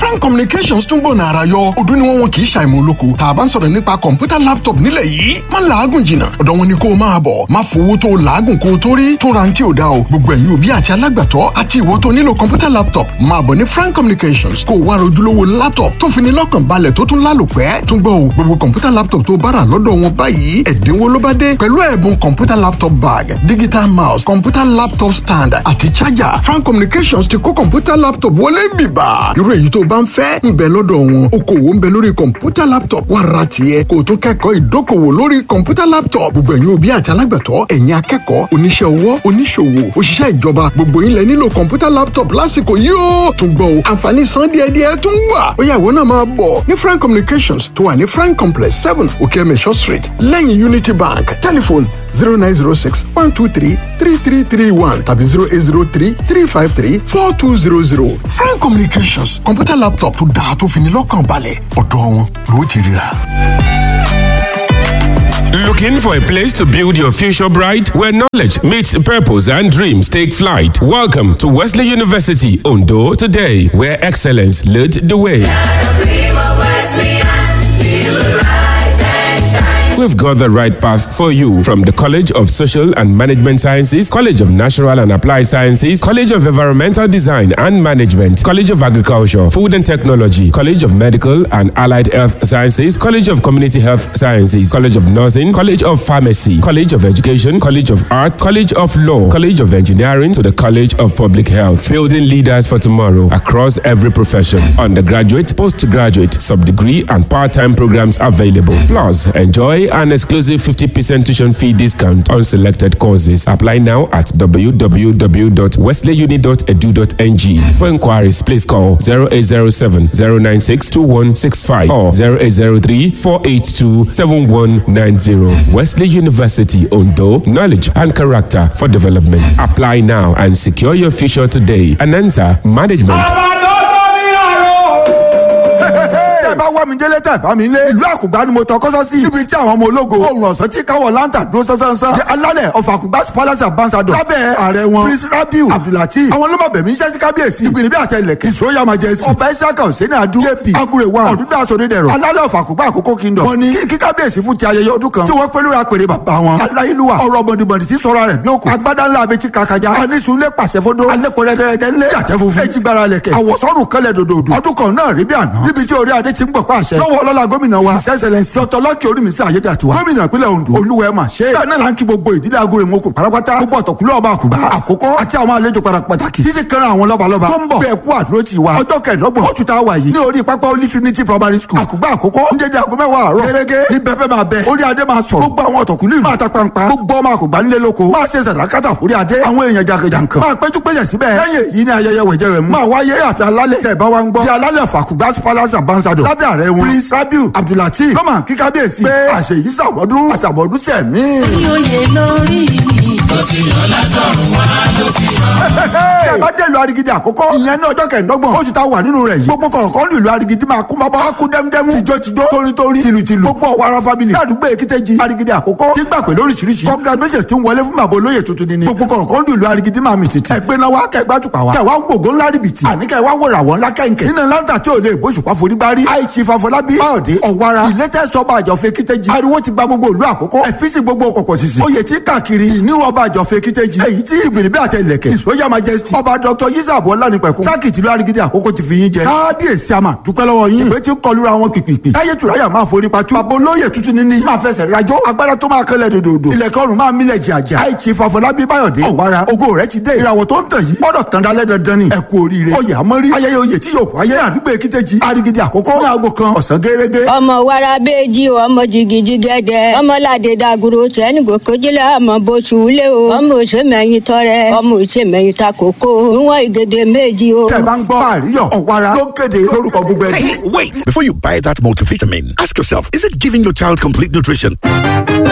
frank communications tún gbòòna ara yọ ọdún ni wọn wọn kì í ṣàìmọ̀ olóko tá a bá ń sọ̀rọ̀ nípa kọ̀ǹpútà laptop nílẹ̀ yìí má làágùn jìnnà ọ̀dọ̀ wọn ni kó o máa bọ̀ má fowó tó o làágùn kó o tó rí tún ra ní tí ò dá o gbogbo ẹ̀yin òbí àti alágbàtọ́ àti ìwọ tó nílò kọ̀ǹpútà laptop máa bọ̀ ní frank communications kó o wá rojúlówó laptop tó fi ní lọ́kàn balẹ̀ tó tún lálòpẹ́ tún gbọ́ o gbogbo kọ̀ǹpútà laptop tó bára lọ́dọ̀ wọn báyìí ẹ̀dínwó ló bá dé pẹ̀lú ẹ̀bùn kọ̀ǹpútà laptop bag digital mouse kọ̀ǹpútà laptop stand àti charger frank communications ti kó kọ̀ǹpútà laptop wọlé bìbà irú èyí tó bá ń fẹ́ ń bẹ lọ́dọ̀ wọn okòwò ń bẹ lórí kọ̀ǹpútà laptop wá ra tiẹ̀ kó o tún kẹ́kọ̀ọ́ ìdókòwò lórí kọ̀ǹpútà laptop gbogbo ẹ̀yin òbí àti alágbàtọ́ ẹ̀yin akẹ́kọ̀ọ́ oníṣẹ́ ọwọ́ oníṣòwò òṣìṣẹ́ ìjọba gbogbo yín lẹ nílò kọ̀ǹpútà laptop lásìkò yìí ó tún gbọ́ o àǹfààní san díẹ̀díẹ̀ tún wà ó yá ìwọ náà máa bọ̀ ní frank communications tó wà ní frank complex seven okeemesho street lẹ́yìn unity bank telephone zero nine zero six one two three three three three one tàbí zero eight zero three three five three four two zero zero frank communications kọ̀ǹpútà laptop tó dáa tó fi ní lọ́kàn balẹ̀ ọ̀dọ̀ wọn ló ti ríra. Looking for a place to build your future bright where knowledge meets purpose and dreams take flight? Welcome to Wesley University Ondo today, where excellence led the way. We've got the right path for you from the College of Social and Management Sciences, College of Natural and Applied Sciences, College of Environmental Design and Management, College of Agriculture, Food and Technology, College of Medical and Allied Health Sciences, College of Community Health Sciences, College of Nursing, College of Pharmacy, College of Education, College of Art, College of Law, College of Engineering to the College of Public Health, building leaders for tomorrow across every profession. Undergraduate, postgraduate, sub-degree and part-time programs available. Plus, enjoy an exclusive 50% tuition fee discount on selected courses. Apply now at www.wesleyuni.edu.ng. For inquiries, please call 0807 096 2165 or 0803 482 7190. Wesley University, Ondo, knowledge and character for development. Apply now and secure your future today. Anansa Management. tẹ́ bá wá mi délé tẹ́ bá mi lé. ìlú àkùgbá ni mo tọ kọ́sọ́ sí. níbi tí àwọn ọmọ ológo. oòrùn ọ̀sán tí káwọ̀ láǹtà dúró sánsánsán. di alálẹ̀ of àkùgbá palace ambassador. lábẹ́ ààrẹ wọn. prince rabiu abdulhati. àwọn ló máa bẹ̀mí iṣẹ́ sí kábíyèsí. ìgbìnrin bí àtẹlẹ̀kẹ́. ìṣòyà majesty. ọba isaka hussein adu. jp agure wa. ọ̀dúndà sọdẹ́dẹ̀rọ̀. alálẹ̀ of àkùgbá àkókò kingdom. wọ́n ní kí kábíyèsí fún ti ayẹyẹ ọdún kan. tí wọ́n pẹ́ lórí apèrè bàbá wọn. aláìlúwa ọ̀rọ̀ bọ̀dìbọ̀dì tí sọ̀rọ̀ rẹ̀ bí òkú. agbádá ńlá abẹ́tí kakaja. anísùnlé pàṣẹ fọdọ. alẹ́kọ̀ọ́rẹ́dẹ́rẹ́dẹ́ lé. yàtẹ́ funfun. ẹjí gbára lẹ̀kẹ̀. àwọ̀sọ́rùn kẹlẹ̀ dòdòdò. ọdún kan náà rí bí àná. níbi tí orí adé ti ń gbọ̀ pàṣẹ. lọ́wọ́ ọlọ́lá gómìnà wa sẹ́sẹ̀lẹ̀sì dr lọ́kì orímísí ayédàtiwa gómìnà ìpínlẹ̀ ondo olúwẹ̀ mà ṣe. bẹ́ẹ̀ náà là ń kí gbogbo ìdílé agolo ìmọ̀kò pátápátá gbogbo ọ̀tọ̀kùlú ọba àkùbá àkókò àti àwọn àlejò padà pàtàkì títí kan àwọn lọ́balọ́ba tó ń bọ̀ bẹ́ẹ̀ kú àdúró ti wa ọjọ́ kẹẹ̀dọ́gbọ̀n oṣù tá a wà yìí ní orí pápá olí trinity primary school àkùbá àkókò ń dédé aago mẹ́wàá àárọ̀ gẹ́gẹ́ ní bẹ́ẹ̀ máa bẹ orí adé máa sọ̀rọ̀ gbogbo àwọn ọ̀tọ̀kùlú ìlú máa ta pampa gbogbo ọmọ àkùbá nílé lóko máa ṣe sàdákàtà orí adé àwọn èèyàn jàǹkànjàǹkàn máa péjú péjẹ síbẹ̀ lẹ́yìn èyí ni ayẹyẹ wẹ̀jẹ̀ rẹ̀ mú máa wáyé àfi alálẹ̀ tẹ̀ bá wa ń gbọ́ ti alálẹ̀ fàkùgbà palace ambassador lábẹ́ ààrẹ wọn prince rabiu abdulhati lọ́mọ kí kábíyèsí pé àṣeyí sàbọ̀dún àṣàbọ̀dún sẹ̀mí. oyè lórí mi. tó ti yàn látọ̀run wá ló ti yàn. tẹ́ ẹ bá dé ìlú arigidi àkọ́kọ́ ìyẹn ní ọjọ́ kẹ̀ẹ́dọ́gbọ̀n oṣù tá a wà nínú rẹ̀ yìí gbogbo kọ̀ọ̀kan ní ìlú arigidi máa kún bábá á kú dẹ́mdẹ́mú tìjọ́tìjọ́ tórítórí tìlùtìlù gbogbo ọ̀wara family ládùúgbò èkìtẹ́jì arigidi àkọ́kọ́ tí gbà pé lóríṣiríṣi congratulation ti ń wọlé fún bàbá olóyè tuntun ni gbogbo kọ̀ọ̀kan ní ìlú arigidi máa mì tìtì ẹgbẹ́ náà wá kẹgbà tùpà wá kẹwàá gbogbo ńlá rìbìtì àní kẹwàá wòrà wọn ńlá kẹ̀kẹ́ nínú láńtà tí ò lè bóṣùpá forígbárí àìsí fàfọlábí báyọ̀dé ọ̀wara ìlẹ́tẹ̀sọ ọba àjọfẹ́ kíkẹ́jì ariwo ti gba gbogbo ìlú àkọ́kọ́ ẹ̀fíìsì gbogbo ọkọ̀ sísì oyè tí káàkiri ìní ọba àjọfẹ́ kíkẹ́jì èyí tí ìgbìnrin bí àtẹlẹ̀kẹ̀ ìsọyà majesty ọba dr yisabo ọlánipẹ̀kun sákìtì ìlú arigidi àkọ́kọ́ ti fi yín jẹ kábíyèsí àmà dúpẹ́ lọ́wọ́ yín ìwé tí ń kọlura wọn pìpìpì táyé tùráyà máa forí patú bàbá olóyè tuntun níní máa fẹsẹ̀ rajọ́ agbára tó máa kẹlẹ̀ dòdòdò ilẹ̀kẹ́ ọ̀run máa mílẹ̀ jàjà àìtí fàfọlábí báyọ̀dé ọ̀wára ògo rẹ̀ ti dé ìràwọ̀ tó ń tàn yìí gbọ́dọ̀ tàn dálẹ́ dandan ni ẹ kú oríire oyè àmọ́rí ayẹyẹ oyè tí yóò wáyé àdúgbò èkìtẹ́jì arigidi àkọ́kọ́ ní aago kan ọ̀sán gẹ́gẹ́ ọmọ wàrà bẹẹjì ọmọ jìgìjì gẹdẹ ọmọ ládé dàgúrò tẹni gòkòjìlá ọmọ bóṣù wúlé o ọmọ òṣèmẹyìn tọrẹ ọmọ òṣèmẹyìn takoko ìwọn ìgèdè méjì o. tẹ́ bá ń gbọ́ àríyọ̀ ọ̀wára ló kéde lórúkọ gbogbo ẹbí. Hey, wait! Before you buy that multivitamin, ask yourself, is it giving your child complete nutrition?